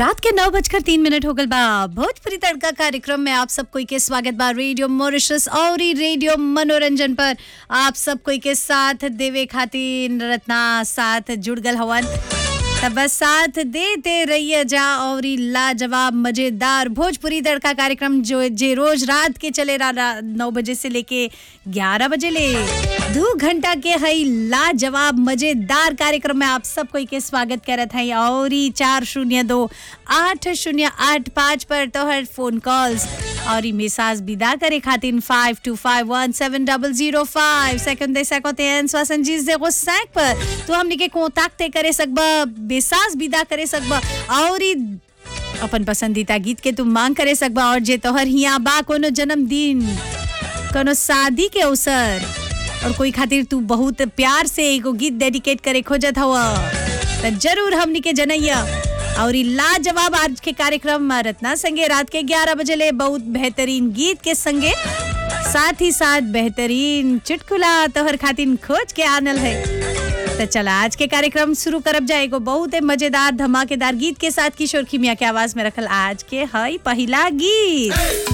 रात के नौ बजकर तीन मिनट हो गल बा भोजपुरी तड़का कार्यक्रम में आप सब कोई के स्वागत बा रेडियो मॉरिशस और ई रेडियो मनोरंजन पर आप सब कोई के साथ देवे खातिर रत्ना साथ जुड़ गल हवन तब बस साथ देते रहिए जा और ई लाजवाब मजेदार भोजपुरी तड़का कार्यक्रम जो जे रोज रात के चले रहा नौ बजे से लेके ग्यारह बजे ले दो घंटा के हई लाजवाब मजेदार कार्यक्रम में आप सब कोई के स्वागत करत हई और ई चार शून्य दो आठ शून्य आठ पाँच पर तोहर फोन कॉल्स और ई मिसाज विदा करे खातिर five two five one seven double zero five second दे सकते हैं स्वासन जी से सैक पर तो हमने के कोताक्ते करे सकबा बेसाज विदा करे सकबा और ई अपन पसंदीदा गीत के तुम मांग करे सकबा और जे तोहर हिया बा कोनो जन्मदिन कोनो शादी के अवसर और कोई खातिर तू बहुत प्यार से एगो गीत डेडिकेट करे खोजत हवा त जरूर हमनी के जनैया और ई लाजवाब आज के कार्यक्रम रत्ना संगे रात के 11 बजे ले बहुत बेहतरीन गीत के संगे साथ ही साथ बेहतरीन चुटकुला तोहर खातिर खोज के आनल है तो चला आज के कार्यक्रम शुरू करब जाएगो बहुत ही मजेदार धमाकेदार गीत के साथ किशोर खिमिया के आवाज में रखल आज के हई पहला गीत